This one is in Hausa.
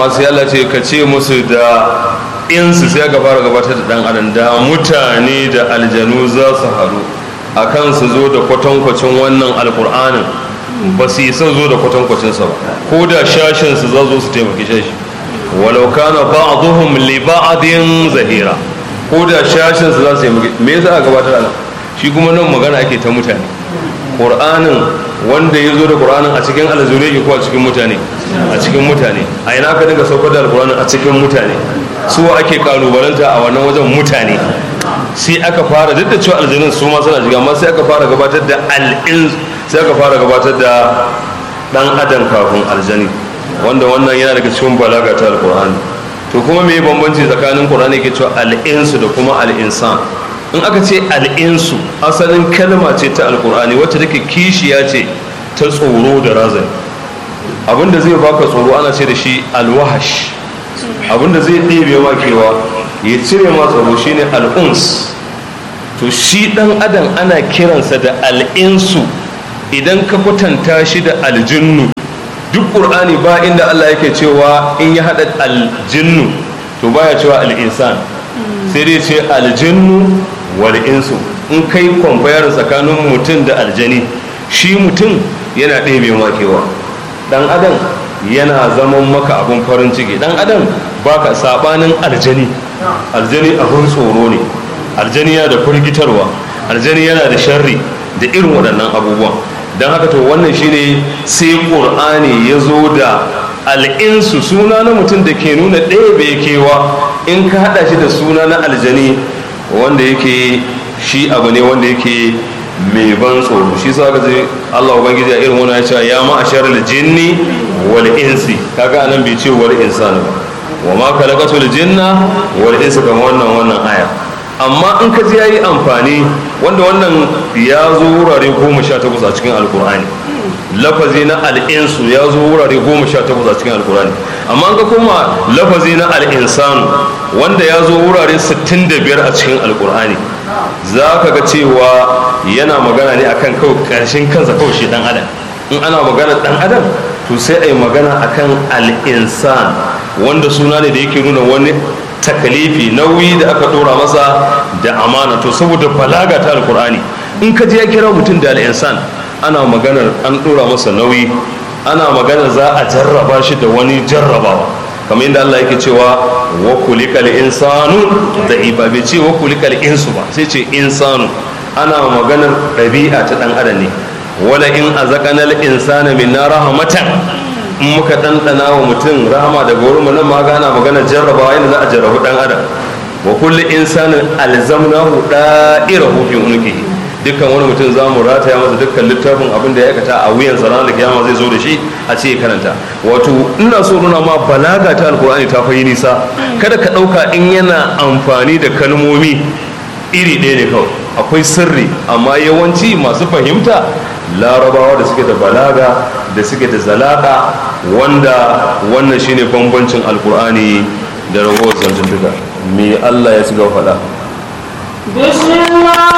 amma sai Allah ce ka ce musu da insu sai aka fara gabatar da dan adam da mutane da aljanu za su haru akan su zo da kwatankwacin wannan alkur'anin ba su isa zo da kwatankwacinsa ba ko da shashinsu za zo su taimaki shashi walau kana ba'dhum li ba'din zahira ko da shashinsu za su taimaki me yasa aka gabatar nan shi kuma nan magana ake ta mutane qur'anin wanda ya zo da qur'anin a cikin alzure ko a cikin mutane a cikin mutane a ina ka dinga saukar da alqur'anin a cikin mutane su ake kalubalanta a wannan wajen mutane sai aka fara duk da cewa aljanun su ma suna shiga amma sai aka fara gabatar da al'in sai aka fara gabatar da dan adam kafin aljani wanda wannan yana daga cikin balaga ta alqur'ani to kuma me bambanci tsakanin qur'ani ke cewa al'insu da kuma al'insan in aka ce al'insu asalin kalma ce ta alqur'ani wacce take kishiya ce ta tsoro da razani abinda zai baka tsoro ana ce da shi alwahash abinda zai ɗebe ma kewa ya cire ma tsoro shine al'uns to shi ɗan adam ana kiransa da al'insu idan ka kwatanta shi da aljinnu duk ƙur'ani ba inda Allah yake cewa in ya haɗa aljinnu to baya cewa al'insan sai dai ce aljinnu wal insu in kai kwamfayar tsakanin mutum da aljani shi mutum yana ɗebe makewa ɗan adam yana zaman maka abin farin ciki ɗan adam baka saɓanin aljani aljani abin tsoro ne aljani yana da firgitarwa aljani yana da sharri da irin waɗannan abubuwan don haka to wannan shine sai ƙur'ani ya zo da al'insu suna na mutum da ke nuna ɗaya bai kewa in ka haɗa shi da suna na aljani wanda yake shi abu ne wanda yake mai ban tsoro shi sa ka ce Allah ubangiji a irin wani ya ce ya ma ashar jinni wal insi kaga anan bai ce wal insani ba wa ma khalaqatul jinna wal insa kamar wannan wannan aya amma in ka ji yayi amfani wanda wannan ya zo wurare goma sha takwas a cikin alkur'ani lafazi na al'insu ya zo wurare goma sha takwas a cikin alkur'ani amma ga kuma lafazi na al'insanu wanda ya zo wurare sittin da biyar a cikin alkur'ani za ka ga cewa yana magana ne akan kawai ƙarshen kansa kawai shi dan adam in ana magana dan adam to sai a yi magana akan al'insan wanda suna ne da yake nuna wani takalifi nauyi da aka dora masa da amana to saboda balaga ta alkur'ani in ka je ya kira mutum da al'insan ana maganar an dora masa nauyi ana maganar za a jarraba shi da wani jarrabawa kamar yadda Allah yake cewa wa kulikal insanu da iba bai ce wa kulikal insu ba sai ce insanu ana maganar ɗabi'a ta ɗan adam ne wala in azaqanal insana minna rahmatan in muka ɗanɗana wa mutum rahama daga wurin nan ma gana magana jarrabawa yadda za a jarrabu ɗan adam wa kulli insanin alzamnahu da'irahu fi unqihi dukkan wani mutum za mu rataya masa dukkan littafin abin da ya aikata a wuyan sa ranar kiyama zai zo da shi a ce ya karanta wato ina so nuna ma balaga ta alkur'ani ta fayi nisa kada ka ɗauka in yana amfani da kalmomi iri ɗaya ne kawai akwai sirri amma yawanci masu fahimta larabawa da suke da balaga da suke da zalaka wanda wannan shine bambancin alkur'ani da ragowar zantuntuka me allah ya ci gaba faɗa